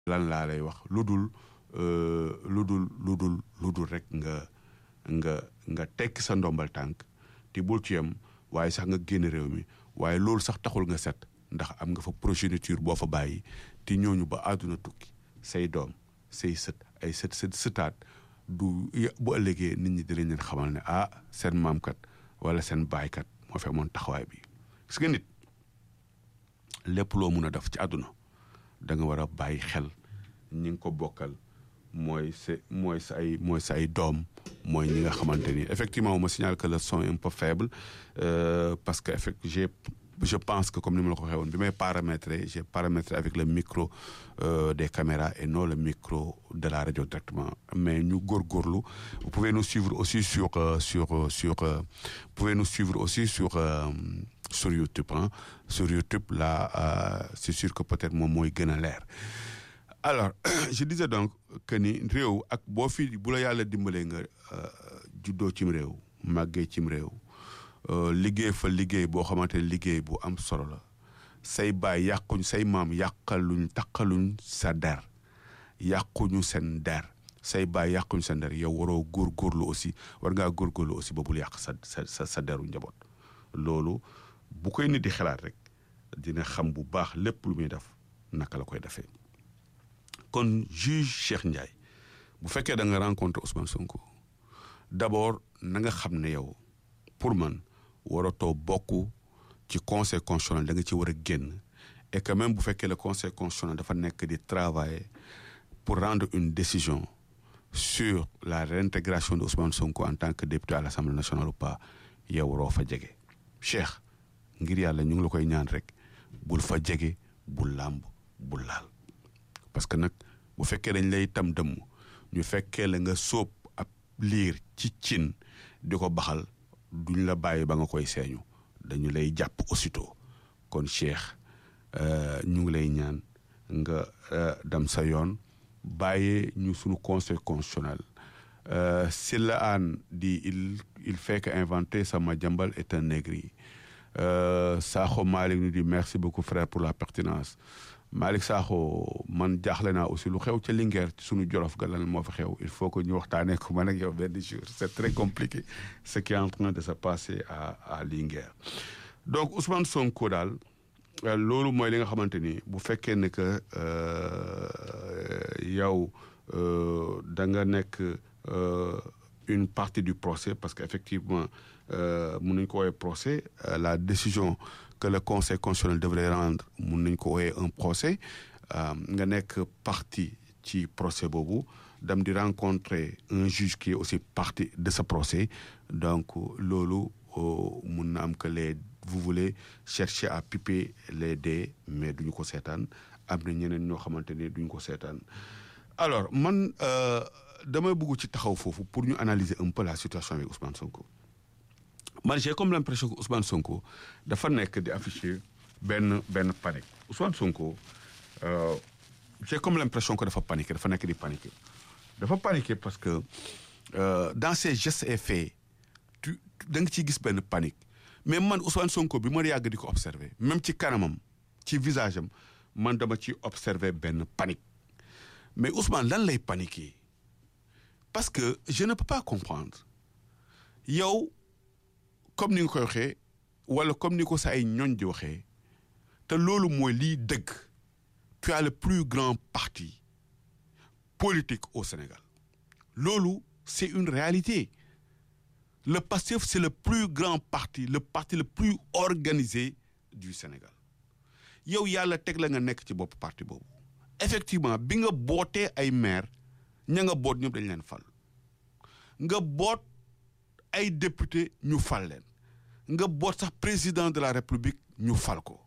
lan laa lay wax lu dul lu dul lu dul lu dul rek nga nga nga tekki sa ndombal tànk te bul ci yem waaye sax nga génn réew mi waaye loolu sax taxul nga set ndax am nga fa progéniture boo fa bàyyi te ñooñu ba àdduna tukki say doom say sët ay sët sët sëtaat du bu ëllëgee nit ñi dinañ leen xamal ne ah seen maamkat wala seen baaykat moo fi amoon taxawaay bi gis nga nit lépp loo mun a def ci àdduna da nga war a bàyyi xel ñi nga ko bokkal mooy sa mooy sa ay mooy sa ay doom mooy ñi nga xamante ni effectivement on me signale que le son est un peu faible euh, parce que effect j'ai je pense que comme ni ma la ko waxee woon bi may paramétrer j'ai paramétré avec le micro euh, des caméras et non le micro de la radio directement mais ñu góorgóorlu vous pouvez nous suivre aussi sur euh, sur sur vous pouvez nous suivre aussi sur sur YouTube hein. sur YouTube là c'est sûr que peut-être moom mooy gën a leer alors je disais donc que ni réew ak boo fi bu la yàlla dimbalee nga juddoo cim réew màggee cim réew liggéey fa liggéey boo xamante ne liggéey bu am solo la say baay yàquñ say maam yàqaluñ taqaluñ sa der yàquñu seen der say baay yàquñ seen der yow waroo góorgóorlu aussi war ngaa góorgóorlu aussi ba bul yàq sa sa sa deru njaboot loolu bu koy nit di xalaat rek dina xam bu baax lépp lu muy def naka la koy defee kon juge Cheikh Ndiaye bu fekkee da nga rencontré Ousmane Sonko d'abord na nga xam ne yow pour man waratoo bokk ci conseil constitutionnel da nga ci war a génn et que même bu fekkee le conseil constitutionnel dafa nekk di travailler pour rendre une décision sur la réintégration de Ousmane Sonko en tant que député à l'Assemblée nationale ou pas yow waroo fa jege Cheikh ngir yàlla ñu ngi la koy ñaan rek bul fa jege bul làmb bul laal parce que nag bu fekkee dañ lay tam dëmm ñu fekkee la nga sóob ab liir ci cin di ko baxal duñ la bàyyi ba nga koy seeñu dañu lay jàpp aussitôt kon Cheikh ñu ngi lay ñaan nga dem sa yoon bàyyee ñu sunu conseil constitutionnel Silla Anne dit il il fait que inventer sama jambal est un négri Sakho Malick nous dit merci beaucoup frère pour la pertinence Malick Sakho man jaaxle naa aussi lu xew ca Linguère ci sunu jolof ga lan moo fa xew il faut que ñu waxtaanee ko man ak yow benn jour c'est très compliqué ce qui est en train de se passer à à Linguère donc Ousmane Sonko daal loolu mooy li nga xamante ni bu fekkee ne que yow da nga nekk une partie du procès parce que effectivement mun nañu ko woowee procès la décision que le conseil constitutionnel devrait rendre mun nañu ko woowee un procès nga nekk partie ci procès boobu dem di rencontrer un juge qui est aussi partie de ce procès donc loolu mun na am que les vous voulez chercher à piper les dés mais duñu ko seetaan am na ñeneen ñoo xamante ne duñu ko seetaan alors man damay bëgg ci taxaw foofu pour ñu analyser un peu la situation avec Ousmane Sonko man j'ai comme l'impression que Ousmane Sonko dafa nekk di afficher benn benn panique Ousmane Sonko j'ai comme l'impression que dafa paniquer dafa nekk di paniquer dafa paniquer parce que dans ses gestes et faits tu da nga ciy gis benn panique mais man Ousmane Sonko bi ma yàgg di ko observer même ci kanamam ci visage am man dama ci observer benn panique mais Ousmane lan lay paniquer parce que je ne peux pas comprendre yow comme ni nga koy waxee wala comme ni ko sa ay ñoñ di waxee te loolu mooy liy dëgg tu as le plus grand parti politique au Sénégal loolu c'est une réalité le PASTEF c'est le plus grand parti le parti le plus organisé du Sénégal yow yàlla teg la nga nekk ci bopp parti boobu effectivement bi nga bootee ay maire ña nga boot ñëpp dañ leen fal nga boot ay député ñu fal leen nga boot sax président de la république ñu fal ko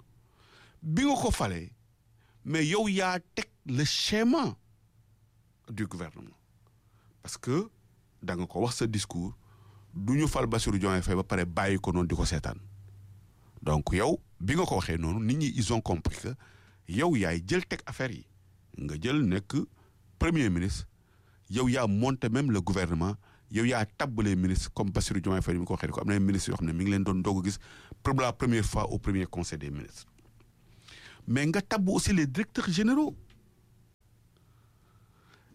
bi nga ko falee mais yow yaa teg le schéma du gouvernement parce que da nga ko wax sa discours du ñu fal Bassirou Diomaye Faye ba pare bàyyi ko noonu di ko seetaan donc yow bi nga ko waxee noonu nit ñi ils ont compris que yow yaay jël teg affaire yi nga jël nekk premier ministre yow yaa monté même le gouvernement yow yaa tabb les ministres comme Bassirou Diomaye Faye ni mu ko waxee ko am na ay ministres yoo xam ne mi ngi leen doon doog a gis pour la première fois au premier conseil des ministres mais nga tabb aussi les directeurs généraux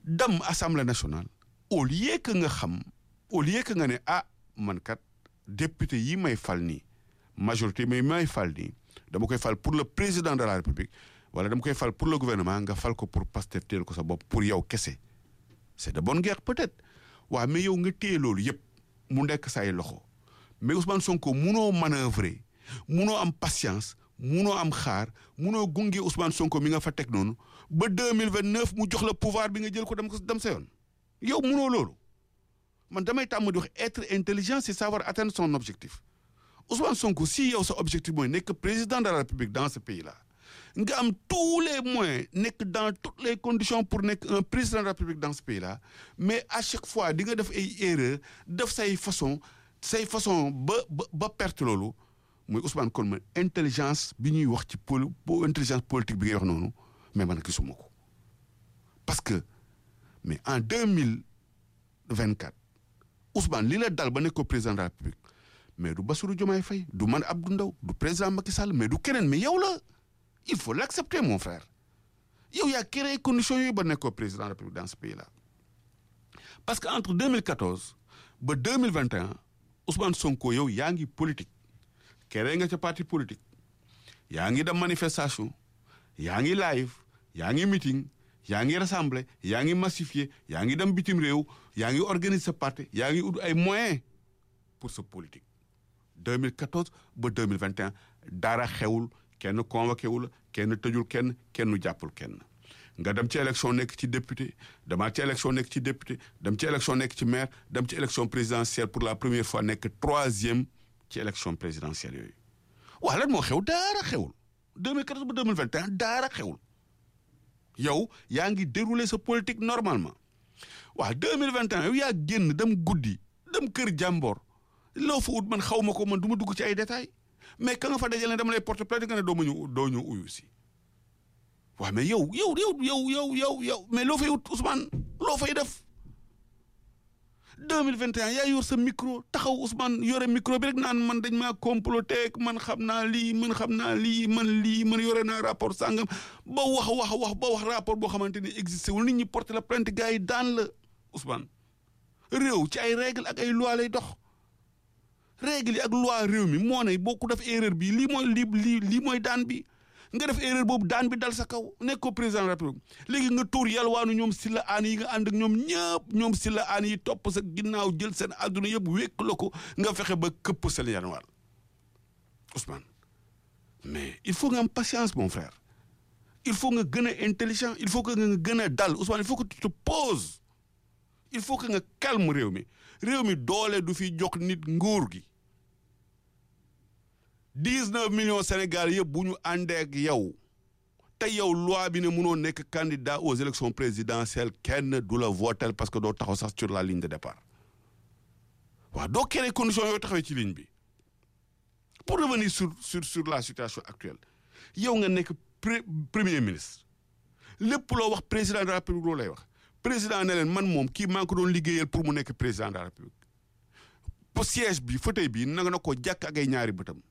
dem assemblée nationale au lieu que nga xam au lieu que nga ne ah man kat député yi may fal nii majorité mais may fal nii dama koy fal pour le président de la république wala dama koy fal pour le gouvernement nga fal ko pour Pastef téel ko sa bopp pour yow kese c'est de bonne guerre peut-être waaw mais yow nga téye loolu yëpp mu nekk say loxo mais Ousmane Sonko munoo manœuvrer munoo am patience munoo am xaar munoo gunge Ousmane Sonko mi nga fa teg noonu ba deux mille vingt neuf mu jox la pouvoir bi nga jël ko dem ko dem sa yoon yow munoo loolu man damay tàmm di wax être intelligent c'est savoir atteindre son objectif Ousmane Sonko si yow sa objectif mooy nekk président de la République dans ce pays là nga am tous les moyens nekk dans toutes les conditions pour nekk un président de la République dans ce pays là mais à chaque fois di nga def ay erreurs def say façon say façon ba ba ba perte loolu muy Ousmane kon ma intelligence bi ñuy wax ci poli intelligence politique bi ngay wax noonu mais man gisuma ko parce que mais en deux mille vingt quatre Ousmane li la dal ba nekk ko président de la République mais du Bassirou Diomaye Faye du man Abdou Ndaw du président Macky Sall mais du keneen mais yow la il faut l'accepter mon frère yow yaa créé conditions yooyu ba nekk ko président de la République dans ce pays là parce que entre 2014 ba 2021 Ousmane Sonko yow yaa ngi politique créé nga ca parti politique yaa ngi dem manifestation yaa ngi live yaa ngi meeting yaa ngi rassemblé yaa ngi massifié yaa ngi dem bitim réew yaa ngi organiser sa parti yaa ngi ut ay moyens pour sa politique 2014 ba 2021 dara xewul kenn convoqué wu la kenn tëjul kenn kenn jàppul kenn nga dem ci élection nekk ci député demaat ci élection nekk ci député dem ci élection nekk ci maire dem ci élection présidentielle pour la première fois nekk troisième ci élection présidentielle yooyu waa lan moo xew daara xewul 2014 ba 2021 daara xewul yow yaa ngi dérouler sa politique normalement waa 2021 yow yaa génn dem guddi dem kër jàmboor loo fa ut man xaw ma ko man du ma dugg ci ay détails mais ka nga fa dajale ne dama lay porter plainte nga ne doo ma ñu doo ñu uyu si waaw mais yow yow yow yow yow yow yow mais loo fay ut Ousmane loo fay def 2021 yaa yor sa micro taxaw Ousmane yore micro bi rek naan man dañ maa comploté man xam naa lii man xam naa lii man lii man yore naa rapport sàngam ba wax wax wax ba wax rapport boo xamante ni existé wul nit ñi porter la plainte gars yi daan la Ousmane réew ci ay règle ak ay loi lay dox règle yi ak loi réew mi moo ne boo ko def erreur bi lii mooy lii lii lii mooy daan bi nga def erreur boobu daan bi dal sa kaw nekk ko président de la République léegi nga tuur yalwaanu ñoom si la aan yi nga ànd ak ñoom ñëpp ñoom si la aan yi topp sa ginnaaw jël seen àdduna yëpp wékk la ko nga fexe ba këpp seen yanwaal Ousmane mais il faut nga am patience mon frère il faut nga gën a intelligent il faut que nga gën a dal Ousmane il faut que tu te poses il faut que nga calme réew mi réew mi doole du fi jox nit nguur gi dix-neuf millions Sénégal yëpp bu ñu àndee ak yow te yow loi bi ne mënoo nekk candidat aux élections présidentielles kenn du la votel parce que doo taxaw sax sur la ligne de départ waaw doo créer conditions yooyu taxawee ci ligne bi pour revenir sur sur sur la situation actuelle yow nga nekk premier ministre lépp loo wax président de la République loolu lay wax président ne leen man moom kii maa ngi ko doon liggéeyal pour mu nekk président de la République pour siège bi fauteuil bi nanga na ko jàkk ak ay ñaari bëtam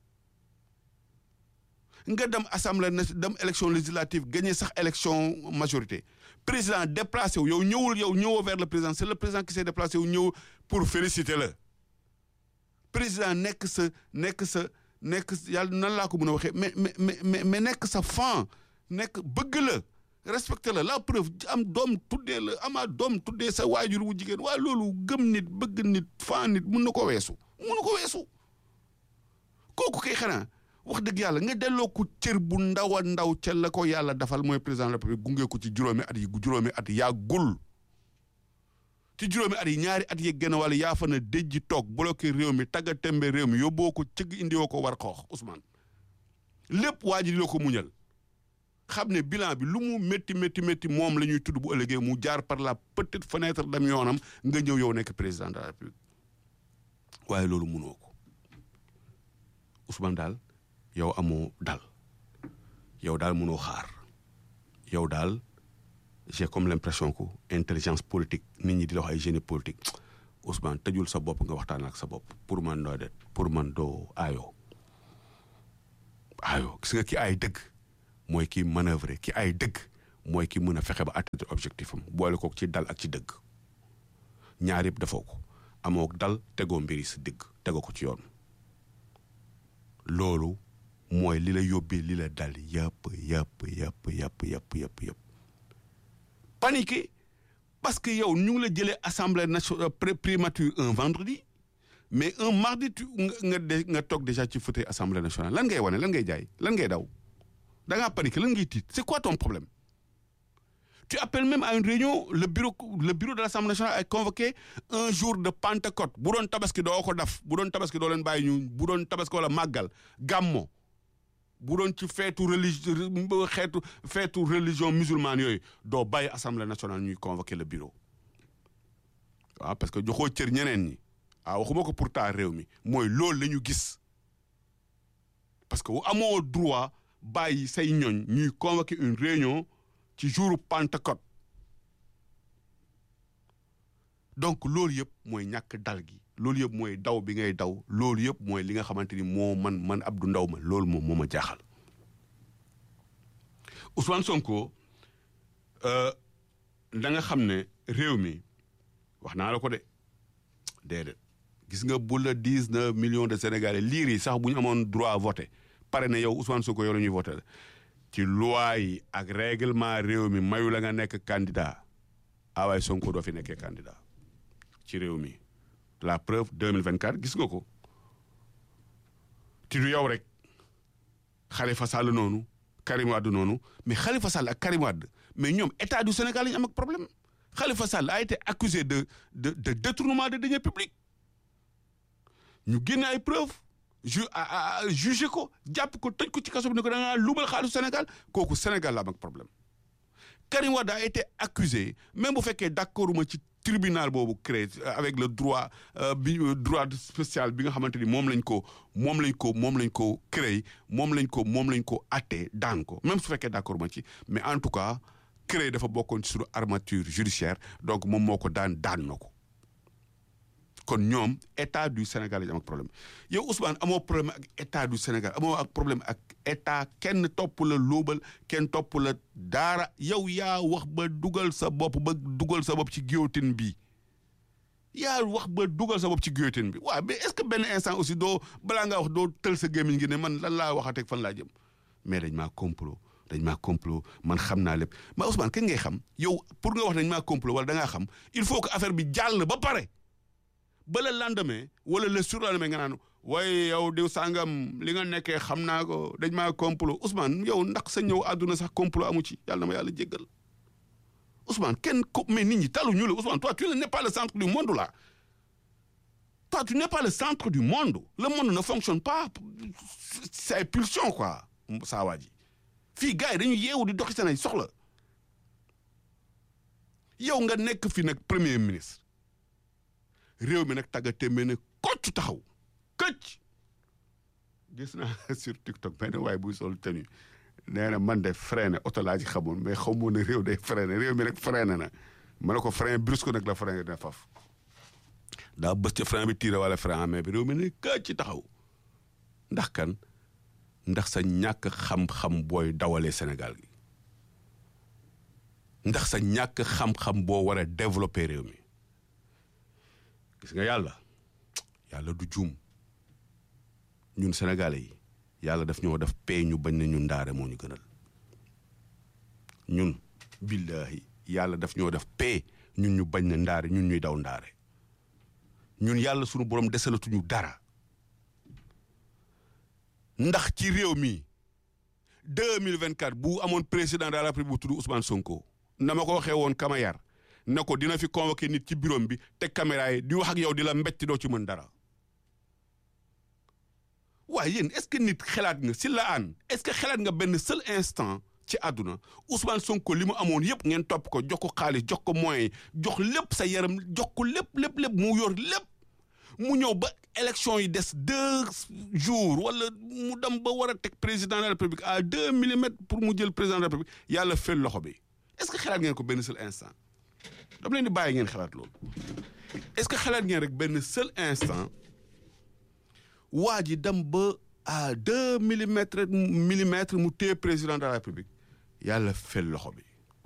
nga dem assemblée na dem élection législative gagné sax élection majorité président déplacé wu yow ñëwul yow ñëwoo vers le président c'est le président qui s'est déplacé wu ñëw pour féliciter la président nekk sa nekk sa nekk yàlla nan laa ko mën a waxee mais mais mais mais nekk sa fan nekk bëgg la respecté la la preuve am doom tuddee la ama doom tuddee sa waajur wu jigéen waaye loolu gëm nit bëgg nit fan nit mun na ko weesu mun na ko weesu kooku kay xanaa wax dëgg yàlla nga delloo ko cër bu ndaw a ndaw ca la ko yàlla dafal mooy président de la République gunge ko ci juróomi at yi juróomi at yaa gul ci juróomi at yi ñaari at yi gën a wàll yaa fa na déjji toog bloqué réew mi tagga tembe réew mi yóbboo ko cëgg indiwoo ko war xoox Ousmane lépp waa ji di la ko muñal xam ne bilan bi lu mu métti métti métti moom la ñuy tudd bu ëllëgee mu jaar par la petite fenêtre dem yoonam nga ñëw yow nekk président de la République waaye loolu munoo ko Ousmane daal yow amoo dal yow daal mënoo xaar yow daal j'ai comme l'impression que intelligence politique nit ñi di la wax ay génie politique Ousmane tëjul sa bopp nga waxtaan ak sa bopp pour man doo det pour man doo aayoo aayoo gis nga ki ay dëgg mooy ki manœuvrer ki ay dëgg mooy ki mën a fexe ba atteindre objectif am boole ko ci dal ak ci dëgg ñaar yëpp defoo ko amoo dal tegoo mbiri si dëgg tegoo ko ci yoon loolu mooy li la yóbbee li la dal yëpp yëpp yëpp yëpp yëpp yëpp yëpp paniqué parce que yow ñu ngi la jëlee assemblée nationale primature un vendredi mais un mardi tu nga nga toog déjà ci fauteuil assemblée nationale lan ngay wane lan ngay jaay lan ngay daw da ngaa paniqué lan ngay tiit c'est quoi ton problème tu appelles même à une réunion le bureau le bureau de l'Assemblée nationale a convoqué un jour de Pentecôte bu doon tabaski doo ko def bu doon tabaski doo leen bàyyi ñu bu doon tabaski wala màggal gàmmo bu doon ci feetu religion xeetu feetu religion musulmane yooyu doo bàyyi Assemblée nationale ñuy convoqué le bureau waaw parce que joxoo cër ñeneen ñi ah waxuma ko pour taa réew mi mooy loolu la ñu gis parce que amoo droit bàyyi say ñoñ ñuy convoqué une réunion ci jouru Pentecôte donc loolu yëpp mooy ñàkk dal gi loolu yëpp mooy daw bi ngay daw loolu yëpp mooy li nga xamante ni moo man man Abdou Ndaw ma loolu moom moo ma jaaxal Ousmane Sonko da nga xam ne réew mi wax naa la ko de déedéet gis nga bu la dix-neuf millions de Sénégalais liir yi sax bu ñu amoon droit voter pare na yow Ousmane Sonko yow la ñuy voter ci loi yi ak règlement réew mi mayu la nga nekk candidat awaay Sonko doo fi nekkee candidat ci réew mi la preuve 2024 gis nga ko ti du yow rek Khalifa Sall noonu Karim Wade noonu mais Khalifa Sall ak Karim Wade mais ñoom état du Sénégal la ñu am ak problème Khalifa Sall a été accusé de de de détournement de deniers publics ñu génne ay preuves ju jugé ko jàpp ko tëj ko ci kaso bi ne ko da ngaa luubal xaalisu Sénégal kooku Sénégal la am ak problème Karim Wade a été accusé même bu fekkee d'accord ma ci tribunal boobu créé avec le droit bi droit spécial bi nga xamante ni moom lañ ko moom lañ ko moom lañ ko créé moom lañ ko moom lañ ko atte daan ko même su fekkee d'accord ma ci mais en tout cas créé dafa bokkoon ci suñu armature judiciaire donc moom moo ko daan daan na ko kon ñoom état du Sénégal lañ am ak problème yow Ousmane amoo problème ak état du Sénégal amoo ak problème ak état kenn topp la lóobal kenn topp la daara yow yaa wax ba dugal sa bopp ba dugal sa bopp ci guillotine bi yaa wax ba dugal sa bopp ci guillotine bi waaw mais est-ce que benn instant aussi doo balaa ngaa wax doo tël sa gémmiñ ngi ne man lan laa waxateeg fan laa jëm mais dañ maa complot dañ maa complot man xam naa lépp mais Ousmane kañ ngay xam yow pour nga wax dañ maa complot wala da ngaa xam il faut que affaire bi jàll ba pare ba le lendemain wala le surlendemain nga naan waaye yow diw sàngam li nga nekkee xam naa ko dañ maa complot Ousmane yow ndax sa ñëw àdduna sax complot amu ci yàlla na ma yàlla jéggal Ousmane kenn ko mais nit ñi talu ñu la Ousmane toi tu n'es pas le centre du monde là toi tu n'es pas le centre du monde le monde ne fonctionne pas c'est pulsion quoi saa waa ji fii gars yi dañu yeewu di doxi seen ay soxla yow nga nekk fi nag premier ministre réew mi nag tagga témbee ne kocc taxaw këcc gis naa sur TikTok benn waaye buy sol tenue nee na man de freiné oto laa ci xamoon mais xaw moo ne réew day freiné réew mi nag freiné na ma ne ko frein brusque nag la frein dina faf daa bës ci frein bi tiré wala frein amee bi réew mi ne këcc taxaw ndax kan ndax sa ñàkk xam-xam booy dawalee Sénégal gi ndax sa ñàkk xam-xam boo war a développer réew mi gis nga yàlla yàlla du juum ñun sénégalais yi yàlla daf ñoo def pay ñu bañ na ñun ndaare moo ñu gënal ñun billahi yàlla daf ñoo def pay ñun ñu bañ na ndaare ñun ñuy daw ndaare ñun yàlla sunu borom desalatuñu dara ndax ci réew mi 2024 bu amoon président de la République bu tudd Ousmane Sonko na ma ko waxee woon kama yar na ko dina fi convoqué nit ci bureau bi teg caméra yi di wax ak yow di la mbetti doo ci mën dara waaye yéen est-ce que nit xalaat nga si la aan est-ce que xalaat nga benn seul instant ci àdduna Ousmane Sonko li mu amoon yëpp ngeen topp ko jox ko xaalis jox ko moyens jox lépp sa yaram jox ko lépp lépp lépp mu yor lépp mu ñëw ba élection yi des deux jours wala mu dem ba war a teg président de la République à deux millimètres pour mu jël président de la République yàlla fel loxo bi est-ce que xalaat ngeen ko benn seul instant dama leen di bàyyi ngeen xalaat loolu est-ce que xalaat ngeen rek benn seul instant waa ji dem ba à deux millimètres millimètres mu téye président de la République yàlla fel loxo bi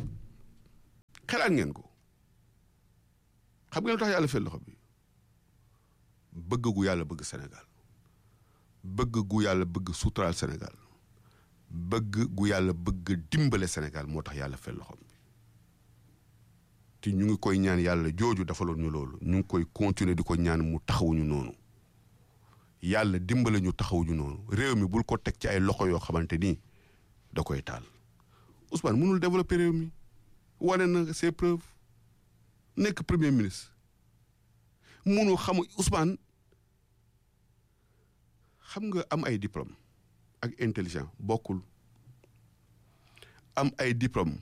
xelaat ngeen ko xam ngeen lu tax yàlla fay loxo bi bëgg gu yàlla bëgg Sénégal bëgg gu yàlla bëgg suturaal Sénégal bëgg gu yàlla bëgg dimbale Sénégal moo tax yàlla fay loxom bi te ñu ngi koy ñaan yàlla jooju dafaloon ñu loolu ñu ngi koy continuer di ko ñaan mu taxawuñu noonu yàlla dimbale ñu taxawuñu noonu réew mi bul ko teg ci ay loxo yoo xamante ni da koy taal Ousmane mënul développer réew mi wane na ses preuves nekk premier ministre mënul xamu Ousmane xam nga am ay diplôme ak intelligent bokkul am ay diplôme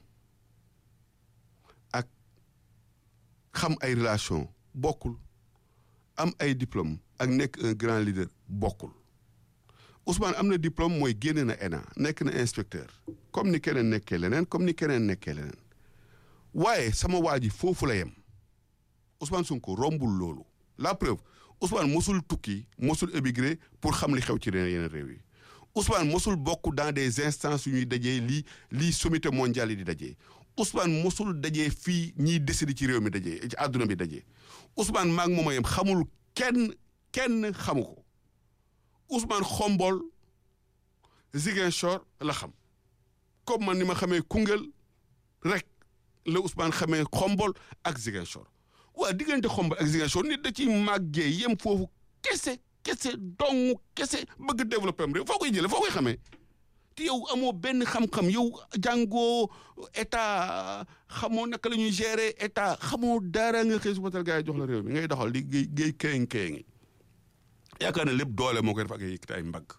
ak xam ay relation bokkul am ay diplôme ak nekk un grand leader bokkul Ousmane am na diplôme mooy génne na ENA nekk na inspecteur comme ni keneen nekkee leneen comme ni keneen nekkee leneen waaye sama waa ji foofu la yem Ousmane Sonko rombul loolu la preuve Ousmane mosul tukki mosul émigré pour xam li xew ci yeneen réew yi Ousmane mosul bokk dans des instances yu ñuy dajee lii lii sommité mondial yi di dajee Ousmane mosul dajee fii ñiy décider ci réew mi dajee ci àdduna bi dajee Ousmane maag mooma yem xamul kenn kenn xamu ko Ousmane xombol Ziguinchor la xam comme man ni ma xamee Koungheul rek la Ousmane xamee xombol ak Ziguinchor waa diggante xombol ak Ziguinchor nit da ciy màggee yem foofu kese kese dong kese bëgg développé am réew foo koy jëlee foo koy xamee te yow amoo benn xam-xam yow jàngoo état xamoo naka la ñuy gérer état xamoo dara nga xëy suba teel gars yi jox la réew mi ngay doxal di géey géey kéeng kéengi yaakaar na lépp doole moo koy def ak ay yëkkati ay mbagg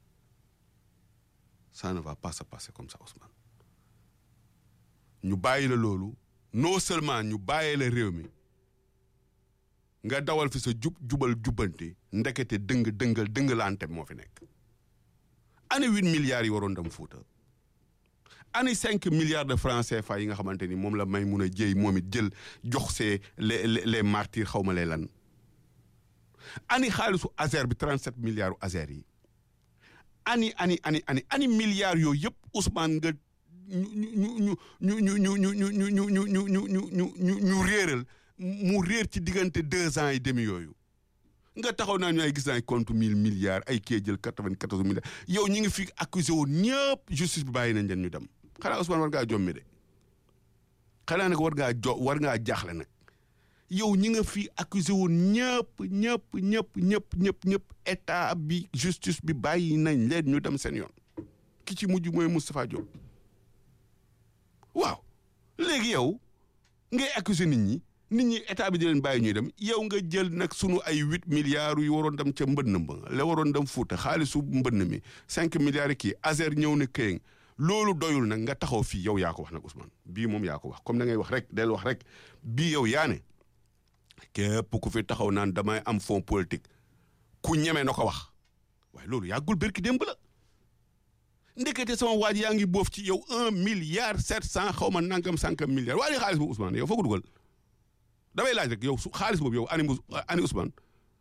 ça ne va pas se passer comme ça Ousmane ñu bàyyi la loolu non seulement ñu bàyyi la réew mi nga dawal fi sa jub jubal jubbanti ndekete dëng dëngal dëngalante moo fi nekk ani huit milliards yi waroon dem Fuuta ani cinq milliards de francs CFA yi nga xamante ni moom la may mun a jéy moom it jël jox see les les martyrs xaw ma lay lan ani xaalisu Azer bi 37 milliards u Azer yi ani ani ani ani ani milliards yooyu yëpp Ousmane nga ñu ñu ñu ñu ñu ñu ñu ñu ñu ñu ñu ñu ñu ñu ñu réeral mu réer ci diggante deux ans et demi yooyu nga taxaw naa ñu ay gis naa ay compte mille milliards ay kee jël quatre-vingt-quatorze milliards yow ñi ngi fi accusé woon ñëpp justice bi bàyyi nañ leen ñu dem xanaa Ousmane war ngaa jommi de xanaa nag war ngaa jo war ngaa jaaxle nag yow ñi nga fi accusé woon ñëpp ñëpp ñëpp ñëpp ñëpp ñëpp état bi justice bi bàyyi nañ leen ñu dem seen yoon ki ci mujj mooy Moustapha Diop waaw léegi yow ngay accusé nit ñi nit ñi état bi di leen bàyyi ñuy dem yow nga jël nag sunu ay huit milliards yu waroon dem ca mbënn ba la waroon dem Fuuta xaalisu mbënn mi cinq milliards kii Azer ñëw na këyeng loolu doyul nag nga taxaw fii yow yaa ko wax nag Ousmane bii moom yaa ko wax comme da ngay wax rek del wax rek bii yow yaa ne képp ku fi taxaw naan damay am fond politique ku ñeme na ko wax waaye loolu yàggul bërki démb la ndekete sama waaj yaa ngi boof ci yow un milliard sept cent xaw ma nangam sànkam milliard waaye xaalis boobu Ousmane yow foo ko dugal damay laaj rek yow su xaalis boobu yow ani ani Ousmane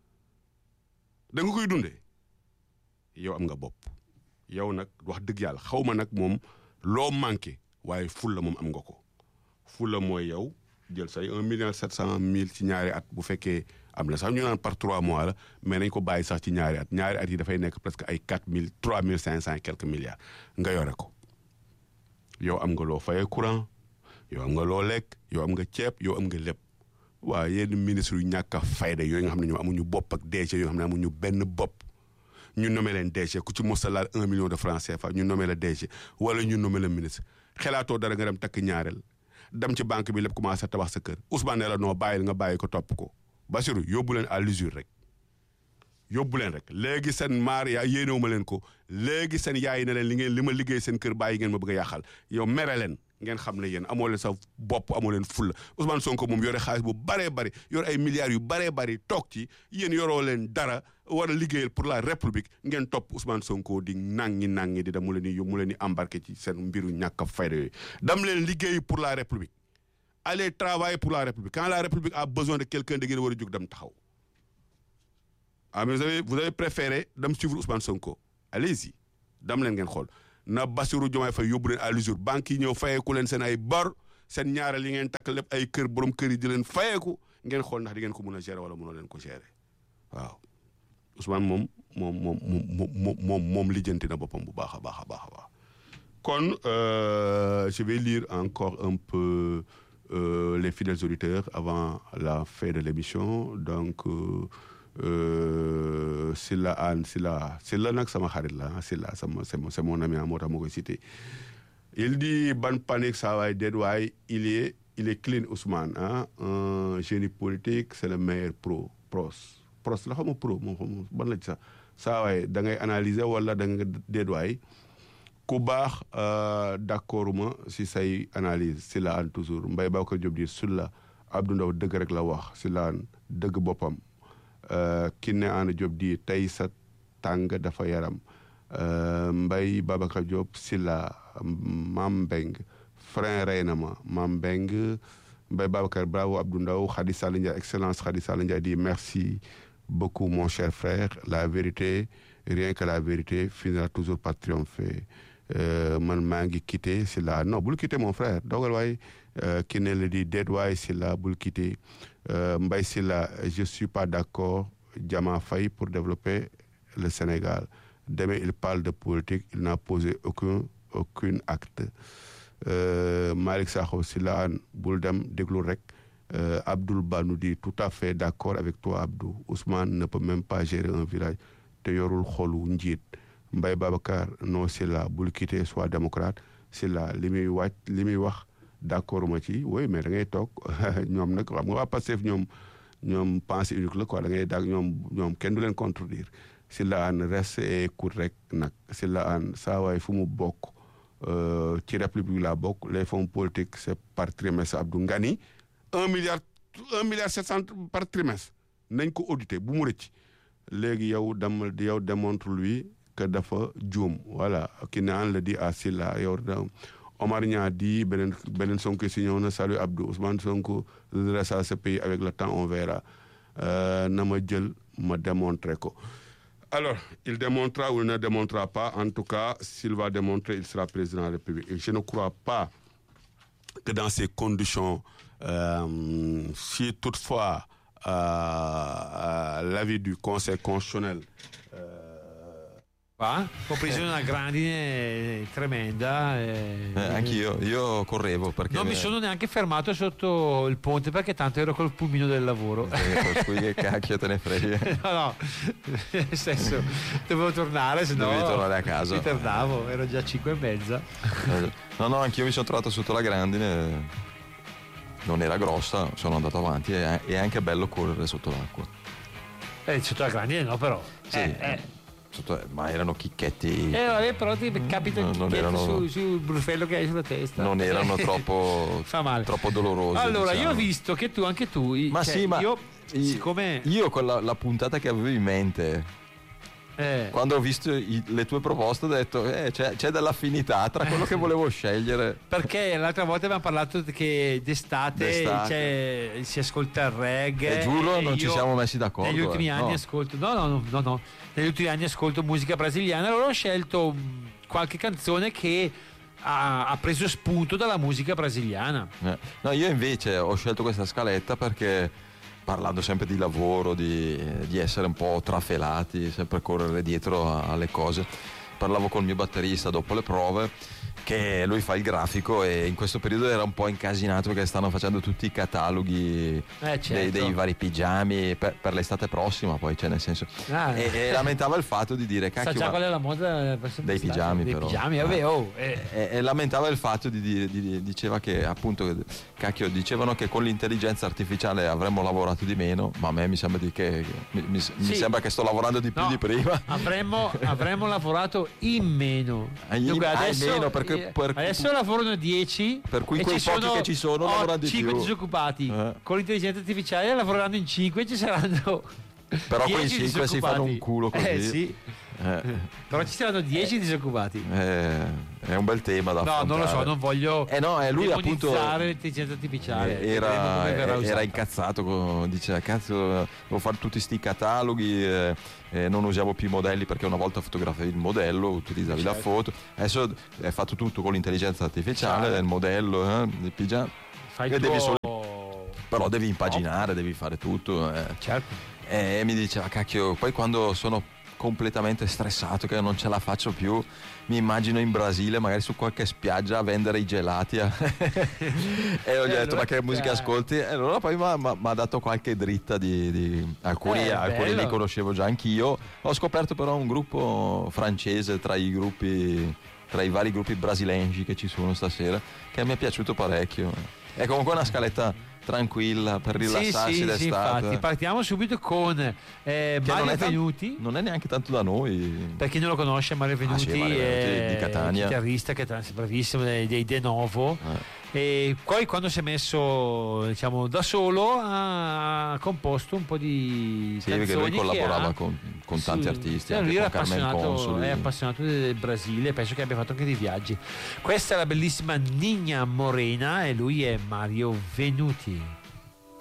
da nga koy dundee yow am nga bopp yow nag wax dëgg yàlla xaw ma nag moom loo manqué waaye fulla moom am nga ko fulla mooy yow jël say un million sept cent mille ci ñaari at bu fekkee am na sax ñu naan par trois mois la mais nañ ko bàyyi sax ci ñaari at ñaari at yi dafay nekk presque ay quatre mille trois mille cinq cent et quelques milliards nga yore ko yow am nga loo fayee courant yow am nga loo lekk yow am nga ceeb yow am nga lépp waaw yenn ministre yu ñàkk a fayda yooyu nga xam ne ñoom amuñu bopp ak DG yoo xam ne amuñu benn bopp ñu nommé leen DG ku ci mos a laal un million de francs CFA ñu nommé la DG wala ñu nommé la ministre xelaatoo dara nga dem takk ñaareel dem ci banque bi lépp commencé tabax sa kër Ousmane ne la noo bàyyil nga bàyyi ko topp ko Bassirou yóbbu leen à l'usure rek yóbbu leen rek léegi seen maar yaa yéenewu ma leen ko léegi seen yaay ne leen li ngeen li ma liggéey seen kër bàyyi ngeen ma bëgg a yàqal yow mere leen ngeen xam ne yéen amoo leen sa bopp amoo leen fulla Ousmane Sonko moom yore xaalis bu baree bari yore ay milliards yu baree bari toog ci yéen yoroo leen dara war a liggéeyal pour la république ngeen topp Ousmane Sonko di nangi nangi di dem mu leen di mu leen di embarqué ci seen mbiru ñàkk a fayda yooyu dam leen liggéey pour la république allez travailler pour la république quand la république a besoin de quelqu'un da ngeen war a jóg dem taxaw ah mais vous avez vous avez préféré dem suivre Ousmane Sonko allez-y dam leen ngeen xool na Bassirou Diomaye Faye yóbbu leen à l'usure banque yi ñëw fayeeku leen seen ay bor seen ñaareel yi ngeen takk lépp ay kër borom kër yi di leen fayeeku ngeen xool ndax di ngeen ko mën a gérer wala mënoo leen ko gérer waaw Ousmane moom moom moom moom moom moom lijjanti na boppam bu baax a baax a baax a baax kon je vais lire encore un peu euh, les fidèles auditeurs avant la fin de l'émission donc euh, Silla Anne Silla Silla nag sama xarit la Silla sama c'est mon ami moo tax ma koy cité il dit ban panique saa waay déet waay il est il est clean Ousmane ah un génie politique c'est le meilleur pro pros pros la xam pro moom xam ban la ci sax saa waay da ngay analyser wala da nga déet waay ku baax d'accord ma si say analyse si la an toujours Mbaye Babacar Diop di sulla Abdou Ndaw dëgg rek la wax si la an dëgg boppam ki ne an Diop di tey sa tàng dafa yaram Mbaye Babacar Diop si la Mam Mbeng frein rey na ma Mam Mbeng Mbaye Babacar bravo Abdou Ndaw Khady Sall Ndiaye excellence Khady Sall Ndiaye di merci beaucoup mon cher frère la vérité rien que la vérité finira toujours par triompher man maa ngi quitté si la non bul quitté mon frère dogal waay ki ne la di déet waay si la bul quitté Mbaye si la je suis pas d'accord Diama Faye pour développer le Sénégal demain il parle de politique il n'a posé aucun aucun acte Malick Sakho si la an bul dem déglu rek Abdoul Ba nous dit tout à fait d'accord avec toi Abdou Ousmane ne peut même pas gérer un village te yorul xolu njiit Mbaye Babacar non c'est là bul quitter soit démocrate c'est là li muy wàcc li muy wax d'accord ma ci oui mais da ngay toog ñoom nag xam nga waa Pastef ñoom ñoom pensée unique la quoi da ngay daag ñoom ñoom kenn du leen contredire si la an reste et écoute rek nag si la an saa waay fu mu bokk ci république la bokk les fonds politiques c'est par trimestre Abdou Ngani un milliard un milliard sept cent par trimestre nañ ko audité bu mu rëcc léegi yow dem yow démontre lui que dafa juum voilà ki ne an la di à Silla yow Omar Niang di beneen beneen Sonko si ñëw na salut Abdou Ousmane Sonko redressera ce pays avec le temps on verra na ma jël ma démontrer ko alors il démontrera ou il ne démontrera pas en tout cas s'il va démontrer il sera président de la République et je ne crois pas que dans ces conditions euh, si toutefois euh, euh, l'avis du Conseil constitutionnel Qua ho preso una grandine tremenda. E... Eh, anch'io, io correvo perché... Non mi sono neanche fermato sotto il ponte perché tanto ero col pulmino del lavoro. Eh, qui che cacchio te ne frega. no, no, nel senso, dovevo tornare, se no... Dovevi tornare a casa. Mi tardavo, ero già 5 e mezza. No, no, anch'io mi sono trovato sotto la grandine, non era grossa, sono andato avanti e è anche bello correre sotto l'acqua. Eh, sotto la grandine no però. Sì. Eh, eh. Sotto, ma erano chicchetti. Eh, vabbè, però ti capita No, il non chicchietto erano- su, sul brufello che hai sulla testa. Non erano troppo, Fa male. troppo dolorosi. Allora, io diciamo. ho visto che tu, anche tu, Ma cioè, sì, ma io, i- siccome Io con la, la puntata che avevo in mente, eh, quando ho visto i- le tue proposte, ho detto eh, c'è, c'è dell'affinità tra quello che volevo scegliere. perché l'altra volta abbiamo parlato che d'estate, D'estate. cioè, si ascolta il reggae. E giuro, e non ci io siamo messi d'accordo, Negli ultimi eh, anni no. ascolto, no, no, no, no, no. negli ultimi anni ascolto musica brasiliana. Allora ho scelto mh, qualche canzone che ha, ha preso spunto dalla musica brasiliana. Eh, No, io invece ho scelto questa scaletta perché parlando sempre di lavoro, di, di essere un po' trafelati, sempre correre dietro a- alle cose, parlavo col mio batterista dopo le prove che lui fa il grafico e in questo periodo era un po' incasinato perché stanno facendo tutti i cataloghi Eh, certo. dei, dei vari pigiami per, per l'estate prossima poi cioè nel senso Ah. e, e lamentava il fatto di dire Sa cacchio già ma- qual è la moda verso Dei l'estate? pigiami, dei però. pigiami, vabbè, Eh. oh, eh. e, e lamentava il fatto di dire, di- diceva che appunto, cacchio, dicevano che con l'intelligenza artificiale avremmo lavorato di meno, ma a me mi sembra, di che, mi, mi- mi Sì. sembra che sto lavorando di più No, di prima. Avremmo, avremmo lavorato in meno. Ah, in- Dunque, ah, in adesso, meno, perché- eh, per- adesso lavorano 10. Per cui e quei ci pochi sono che ci sono oh, lavorano di 5 più. disoccupati. Eh. Con l'intelligenza artificiale lavoreranno in 5 e ci saranno. Però 10 quei cinque si fanno un disoccupati. culo così. Eh sì. Eh, Però ci saranno 10 disoccupati. eh, è un bel tema da No, affrontare. non lo so, non voglio Eh no, eh, lui appunto demonizzare l'intelligenza artificiale. eh, Vedremo era, come verrà era usata. incazzato, con- diceva cazzo devo fare tutti sti cataloghi, eh, eh, non usiamo più i modelli perché una volta fotografavi il modello, utilizzavi la Certo. foto, adesso è fatto tutto con l'intelligenza artificiale, Certo. il modello, eh, il pigiama. Fai e il devi tuo- però devi impaginare, devi fare tutto. eh. Certo. E mi diceva, cacchio, poi quando sono completamente stressato, che non ce la faccio più, mi immagino in Brasile, magari su qualche spiaggia a vendere i gelati. a- e ho gli Eh, detto, ma che allora, musica eh. ascolti? E allora poi mi ha dato qualche dritta di... di- alcuni, Eh, alcuni bello. li conoscevo già anch'io. Ho scoperto però un gruppo francese tra i gruppi... Tra i vari gruppi brasilengi che ci sono stasera, che mi è piaciuto parecchio. È comunque una scaletta tranquilla per rilassarsi sì, sì, sì, d'estate. infatti. Partiamo subito con eh, Che Mario non è, tan- Venuti. non è neanche tanto da noi. Per chi non lo conosce, Mario Ah, Venuti sì, Mario Venuti è di Catania. chitarrista che è bravissimo dei, dei De Novo. Eh. E poi quando si è messo diciamo, da solo ha composto un po' di Sì, perché canzoni lui collaborava che ha con, con tanti su- artisti, eh, anche lui con era Carmen appassionato, Consoli. è appassionato del Brasile, penso che abbia fatto anche dei viaggi. Questa è la bellissima Nina Morena e lui è Mario Venuti.